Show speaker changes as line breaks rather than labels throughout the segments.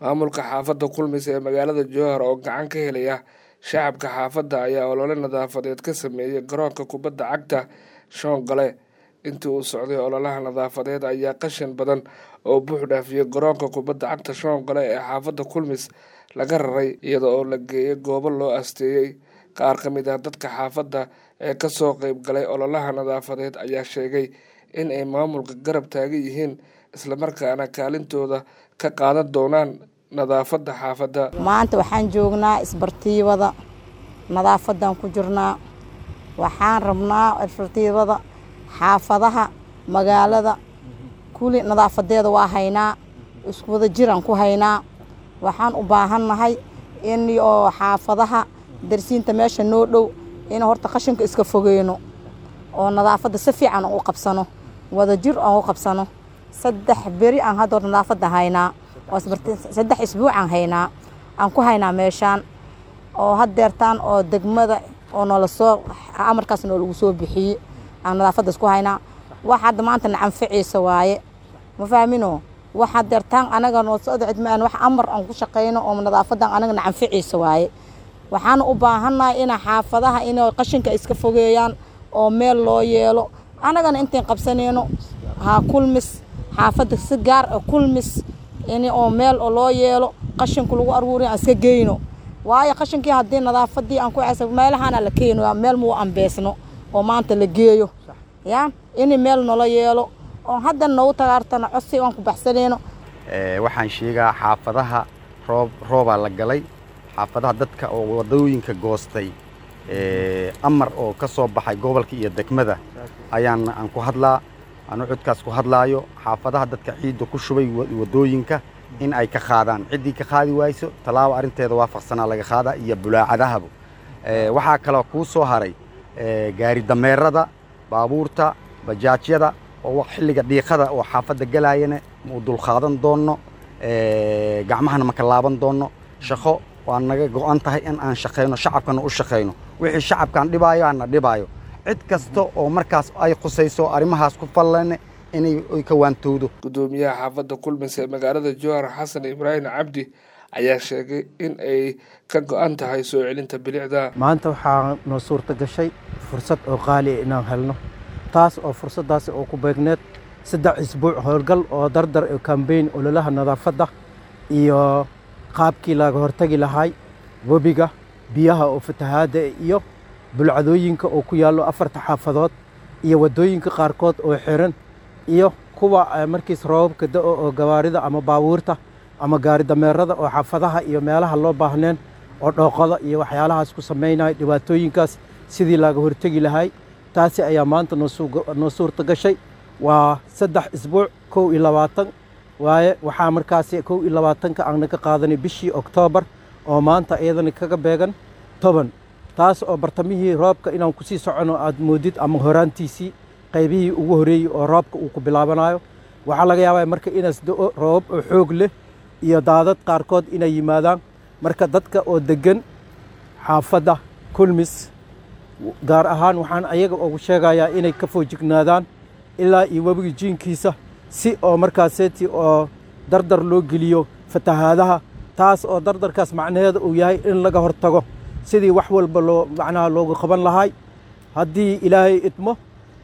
maamulka xaafadda kulmis ee magaalada jowhar oo gacan ka helaya shacabka xaafadda ayaa olole nadaafadeed ka sameeyey garoonka kubadda cagta shoongale intii uu socday ololaha nadaafadeed ayaa qashin badan oo buux dhaafiyey garoonka kubadda cagta shoongale ee xaafadda kulmis laga raray iyada oo la geeyey goobo loo asteeyey qaar ka mid ah dadka xaafadda ee kasoo qeyb galay ololaha nadaafadeed ayaa sheegay in ay maamulka garab taagan yihiin islamarkaana kaalintooda ka qaadan doonaan nadaafadda xaafadda
maanta waxaan joognaa isbartiibada nadaafadan ku jirnaa waxaan rabnaa isbartiibada xaafadaha magaalada kuli nadaafadeeda waa haynaa isku wada jiraan ku haynaa waxaan u baahannahay in oo xaafadaha darsiinta meesha noo dhow in horta qashinka iska fogeyno oo nadaafadda si fiican u qabsano wada jir aan u qabsano saddex beri aan hadda hor nadaafadda haynaa saddex isbuucaan haynaa aan ku haynaa meeshaan oo haddeertaan oo degmada oo noola soo amarkaas noo lagu soo bixiyey aan nadaafaddaas ku haynaa wax hadda maanta na anficaysa waaye ma fahmino wax haddeertaan anaga noo socda cidmaan wax amar aan ku shaqayno oo nadaafadan anaga na anficaysa waaye waxaana u baahannahay ina xaafadaha inay qashinka iska fogeeyaan oo meel loo yeelo annagana intayn qabsanayno ha kulmis xaafadda si gaar ah kulmis in oo meel loo yeelo qashinku lagu aruuriy aan iska geyno waayo qashinkii haddii nadaafadii aan ku cesa meelahaana la keeno meel muu ambeesno oo maanta la geeyo ya in meel nala yeelo oo hadda nagu tagaartana cosi aan ku baxsanayno
waxaan sheegaa xaafadaha roob roobaa la galay xaafadaha dadka oo wadooyinka goostay amar oo ka soo baxay gobolka iyo degmada ayaan aan ku hadlaa anu codkaas ku hadlaayo xaafadaha dadka ciidda ku shubay wadooyinka in ay ka qaadaan ciddii ka qaadi wayso tallaabo arrinteeda waafaqsanaa laga qaadaa iyo bulaacadahaba waxaa kaloo kuu soo haray gaari dameerada baabuurta bajaajyada oo xilliga dhiiqada oo xaafadda galaayana mau dulqaadan doonno gacmahana maka laaban doonno shaqo waa naga go-an tahay in aan shaqayno shacabkana u shaqayno wixii shacabkaan dhibaayo ana dhibaayo cid kasta oo markaas ay khusayso arrimahaas ku fallane inay ka waantowdo
guddoomiyaha xaafadda kulmis ee magaalada jowhar xasan ibraahim cabdi ayaa sheegay in ay ka go-an tahay soo celinta bilicda
maanta waxaa noo suurta gashay fursad oo qaali ah inaan helno taas oo fursaddaas oo ku beegneed saddex isbuuc howlgal oo dardar ee kambeyn ololaha nadaafadda iyo qaabkii laga hortagi lahay webiga biyaha oo fatahaadda iyo bulcadooyinka oo ku yaallo afarta xaafadood iyo waddooyinka qaarkood oo xiran iyo kuwa markiis roobabka da-o oo gawaarida ama baabuurta ama gaari dameerada oo xaafadaha iyo meelaha loo baahneen oo dhooqada iyo waxyaalahaas ku samaynaya dhibaatooyinkaas sidii laga hortegi lahay taasi ayaa maanta noo suurta gashay waa saddex isbuuc kow iyo labaatan waaye waxaa markaasi kow iyo labaatanka aana ka qaadanay bishii oktoobar oo maanta iyadana kaga beegan toban taas oo bartamihii roobka inaan kusii socono aad moodid ama horaantiisii qaybihii ugu horreeyey oo roobka uu ku bilaabanayo waxaa laga yaabaa marka inaas do-o roobab oo xoog leh iyo daadad qaarkood inay yimaadaan marka dadka oo deggan xaafadda kulmis gaar ahaan waxaan ayaga ugu sheegayaa inay ka foojignaadaan ilaa iyo webiga jiinkiisa si oo markaaseeti oo dardar loo geliyo fatahaadaha taas oo dardarkaas macnaheeda uu yahay in laga hortago sidii wax walba loo macnaha loogu qaban lahay haddii ilaahay idmo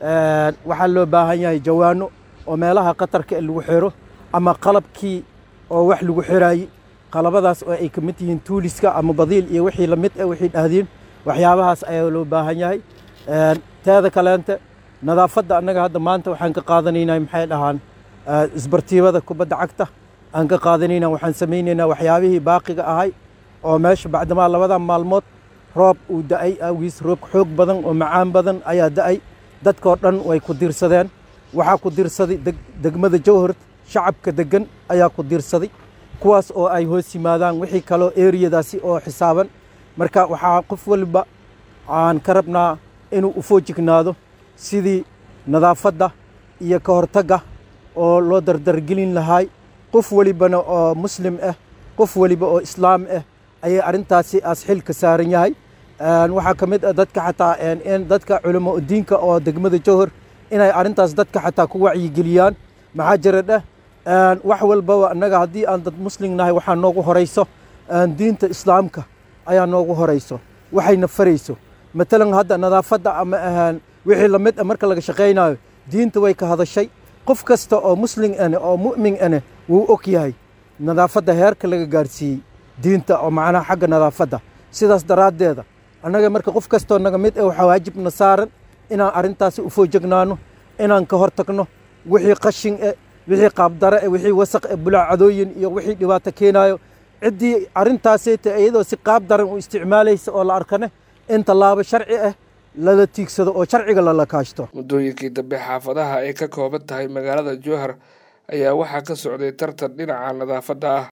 waxaa loo baahan yahay jawaano oo meelaha qatarka ee lagu xiro ama qalabkii oo wax lagu xiraaye qalabadaas oo ay ka mid yihiin tuuliska ama badiil iyo wixii lamid eh wixii dhahdiin waxyaabahaas ayaa loo baahan yahay teeda kaleente nadaafadda annaga hadda maanta waxaan ka qaadanaynaa maxay dhahaan isbartiibada kubadda cagta aan ka qaadanaynaa waxaan samaynaynaa waxyaabihii baaqiga ahay oo meesha bacdamaa labada maalmood roob uu da-ay awgiis roob xoog badan oo macaan badan ayaa da-ay dadkoo dhan way ku diirsadeen waxaa ku diirsaday degmada jowhar shacabka deggan ayaa ku diirsaday kuwaas oo ay hoos yimaadaan wixii kaloo eriyadaasi oo xisaaban marka waxaa qof waliba aan ka rabnaa inuu u foojignaado sidii nadaafadda iyo ka hortagga oo loo dardargelin lahay qof welibana oo muslim ah qof weliba oo islaam ah ayay arrintaasi aas xil ka saaran yahay waxaa ka mid ah dadka xataa in dadka culamo diinka oo degmada jowhar inay arrintaas dadka xataa ku wacyigeliyaan maxaa jira dheh wax walbaba annaga haddii aan dad muslim nahay waxaa noogu horayso diinta islaamka ayaa noogu horayso waxayna farayso matalan hadda nadaafadda ama ahaan wixii lamid a marka laga shaqaynayo diinta way ka hadashay qof kasta oo muslim ane oo mu'min ane wuu og yahay nadaafadda heerka laga gaarsiiyey diinta oo macnaha xagga nadaafadda sidaas daraaddeeda annaga marka qof kastoo naga mid eh waxaa waajibna saaran inaan arrintaasi u foojegnaano inaan ka hor tagno wixii qashin eh wixii qaabdare eh wixii wasaq eh bulaacadooyin iyo wixii dhibaato keenaayo ciddii arrintaasayta iyadoo si qaab daran u isticmaalaysa oo la arkane in tallaabo sharci ah lala tiigsado oo sharciga lala kaashto
muddooyinkii dambe xaafadaha ay ka kooban tahay magaalada jowhar ayaa waxaa ka socday tartan dhinaca nadaafadda ah